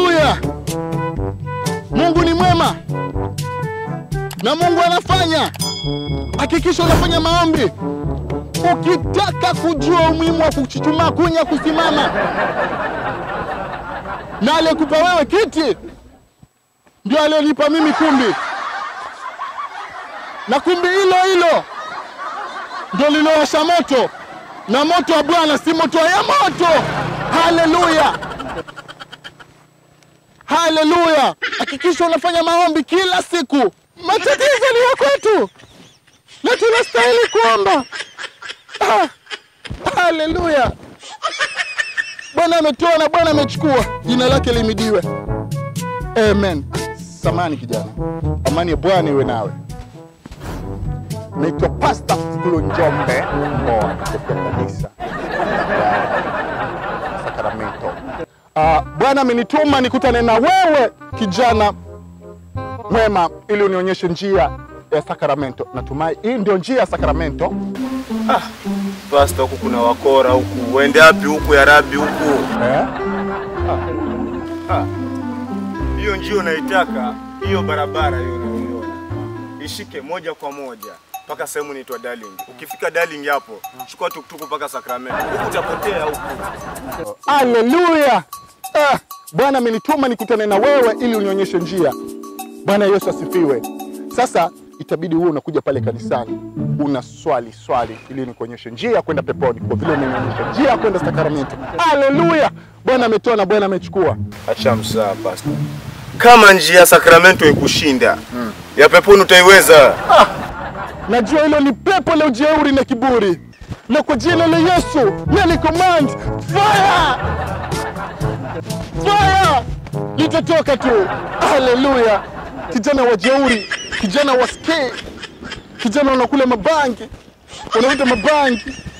Haleluya! Mungu ni mwema na Mungu anafanya. Hakikisha unafanya maombi ukitaka kujua umuhimu wa kuchuchumaa, kunya, kusimama. Na aliyekupa wewe kiti ndio aliyonipa mimi kumbi, na kumbi hilo hilo ndio lilowasha moto, na moto wa Bwana si moto ya moto. Haleluya! Haleluya! Hakikisha unafanya maombi kila siku. Matatizo ni ya kwetu na tunastahili kuomba. Ah, haleluya! Bwana ametoa na Bwana amechukua, jina lake limidiwe. Amen. Samani kijana, amani ya Bwana iwe nawe. Naitwa Pastor Fulu Njombe Mboa, kutoka kanisa Sacramento. Ah, Bwana amenituma nikutane na wewe kijana mwema, ili unionyeshe njia ya Sacramento. Natumai hii ndio njia ya Sacramento. Pasta, huku kuna wakora huku, uende wapi huku ya rabi huku? Eh? Hiyo njia unaitaka, hiyo barabara hiyo unayoiona, ishike moja kwa moja mpaka sehemu inaitwa Darling. Ukifika Darling hapo, chukua tuktuku mpaka Sacramento, huku utapotea huku. Haleluya! Ah, Bwana amenituma nikutane na wewe ili unionyeshe njia. Bwana Yesu asifiwe. Sasa itabidi wewe unakuja pale kanisani una swali swali ili nikuonyeshe njia ya kwenda peponi, kwa vile umenionyesha njia ya kwenda Sacramento. Haleluya! Bwana ametoa na Bwana amechukua. Acha msaa pasta, kama njia ya Sacramento ikushinda ya peponi utaiweza. Najua hilo ni pepo la ujeuri na kiburi, na kwa jina la Yesu nali command fire, fire litatoka tu. Haleluya! Kijana wa jeuri, kijana wa skate, kijana unakula mabangi, unavuta mabangi,